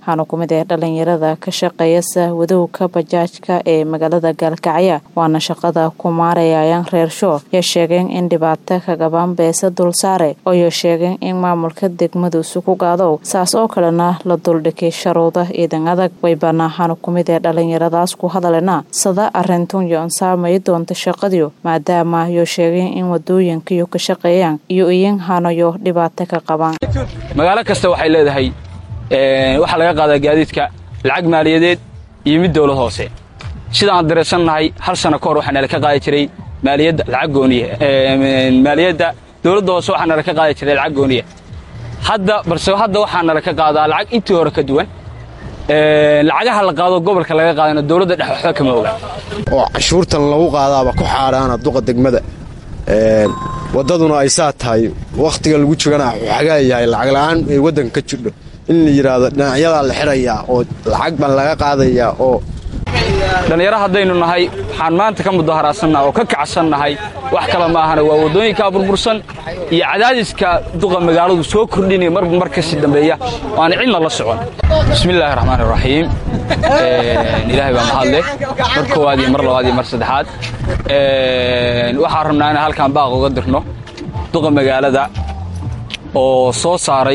waxaana ku mid ah dhalinyarada ka shaqeeyasa wadowga bajaajka ee magaalada gaalkacyo waana shaqada ku maarayayaan reer shoo yo sheegeen in dhibaato kagabaan beesa dulsaare ooyo sheegeen in maamulka degmaduusu ku gaadow saas oo kalena la duldhigay sharuuda ciidan adag waybana waxaana ku mid ah dhalinyaradaas ku hadalena sada arintun yo ansaamay doonta shaqadiyo maadaama yo sheegeen in wadooyinkayo ka shaqeeyaan iyo iyin hanayo dhibaato ka qabaan magaalo kasta waxay leedahay waxaa laga qaadaa gaadiidka lacag maaliyadeed iyo mid dowlad hoose sidaan dareersannahay hal sano ka hor waxaa nala ka qaadi jiray maaliyadda lacag gooniya maaliyadda dowladda hoose waxaa nala ka qaadi jiray lacag gooniya hadda balse hadda waxaa nala ka qaadaa lacag intii hore ka duwan lacagaha la qaado gobolka laga qaadana dowladda dhex waxba kama oga oo cashuurtan lagu qaadaaba ku xaadhaana duqa degmada waddaduna ay saa tahay wakhtiga lagu jogana xagaa yahay lacag la'aan ay waddanka ka jirdho in la yidhaahdo dhinacyadaa la xidhayaa oo lacag baan laga qaadayaa oo dhallinyaro haddaynu nahay waxaan maanta ka mudaharaadsannaha oo ka kacsannahay wax kale ma ahana waa waddooyinkaa burbursan iyo cadaadiska duqa magaaladu soo kordhinaya marba mar kasii dambeeya waana cidna la socon bismillaahi raxmaani raxiim ilaahay baa mahad leh mar koowaad iyo mar labaad iyo mar saddexaad waxaan rabnaa inaan halkaan baaq uga dirno duqa magaalada oo soo saaray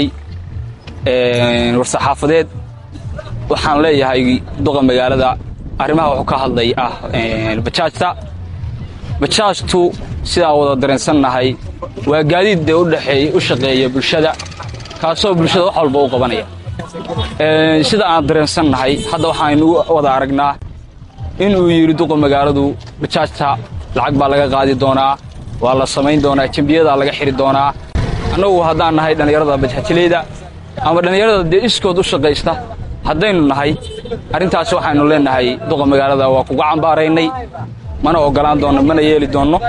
war-saxaafadeed waxaan leeyahay duqa magaalada arrimaha wuxuu ka hadlay ah bajaajta bajaajtu sidaan wada dareensannahay waa gaadiid dee udhexeey u shaqeeya bulshada kaasoo bulshada wax walba u qabanaya sida aan dareensannahay hadda waxaaynu wada aragnaa inuu yidhi duqa magaaladu bajaajta lacag baa laga qaadi doonaa waa la samayn doonaa jambiyadaa laga xidhi doonaa annagu haddaan nahay dhallinyarada bajaajileyda ama dhallinyarada dee iskood u shaqaysta haddaynu nahay arrintaas waxaynu leenahay duqa magaalada waa kuga cambaaraynay mana ogolaan doonno mana yeeli doonno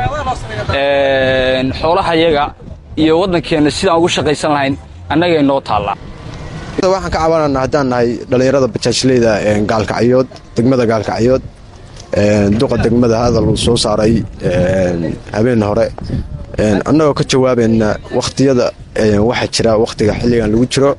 xoolahayaga iyo waddankeenna sidaan ugu shaqaysan lahayn annagay noo taallaa waxaan ka cabanana haddaan nahay dhallinyarada bajaajleyda gaalkacyood degmada gaalkacyood duqa degmada hadal uu soo saaray habeen hore annagoo ka jawaabayna wakhtiyada waxaa jira wakhtiga xilligan lagu jiro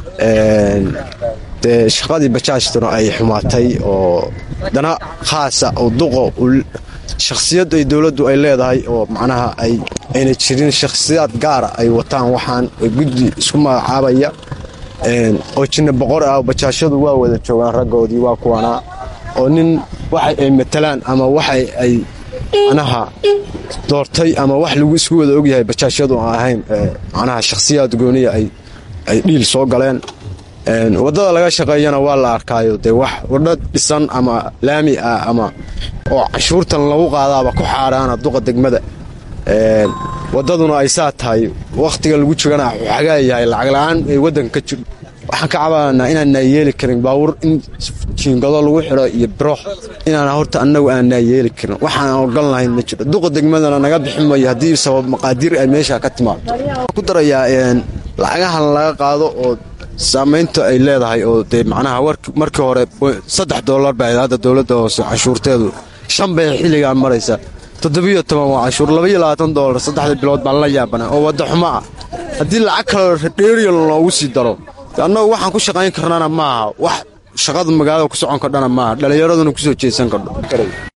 dee shaqadii bajaajtuna ay xumaatay oo dana khaasa oo duqo shakhsiyad ay dowladdu ay leedahay oo macnaha ay ayna jirin shakhsiyaad gaara ay wataan waxaan guddi isku magacaabaya oo jinna boqor ah bajaashadu waa wada joogaan raggoodii waa kuwanaa oo nin waxa ay matalaan ama waxa ay macnaha doortay ama wax lagu isku wada ogyahay bajaashadu aan ahayn macnaha shakhsiyaad gooniya ay dhiil soo galeen waddada laga shaqeeyana waa la arkaayo dee wax wadho dhisan ama laami ah ama oo cashuurtan lagu qaadaaba ku xaadhaana duqa degmada waddaduna ay saa tahay wakhtiga lagu jogana xagaa yahay lacag la'aan ay waddanka ka jirdho waxaan ka cabananaa inaanaa yeeli karin baawur in jiingado lagu xidho iyo biroox inaan horta annagu aanaa yeeli karin waxaan ogan lahayn ma jiro duqa degmadana naga bixin mayo haddii sabab maqaadiir ay meesha ka timaado ku darayaa lacagahan laga qaado oo saamaynta ay leedahay oo dee macnaha markii hore saddex doolar baa hadda dowladda hoose canshuurteedu shan bay xilligaan maraysaa toddobiyo toban waa canshuur labaiyo labaatan doolar saddexda bilood baan la yaabana oo wadda xumo ah haddii lacag kaleo dheeriyan loogu sii daro annagu waxaan ku shaqayn karnana maaha wax shaqada magaalada ku socon kardhana maaha dhallinyaraduna ku soo jeesan kardho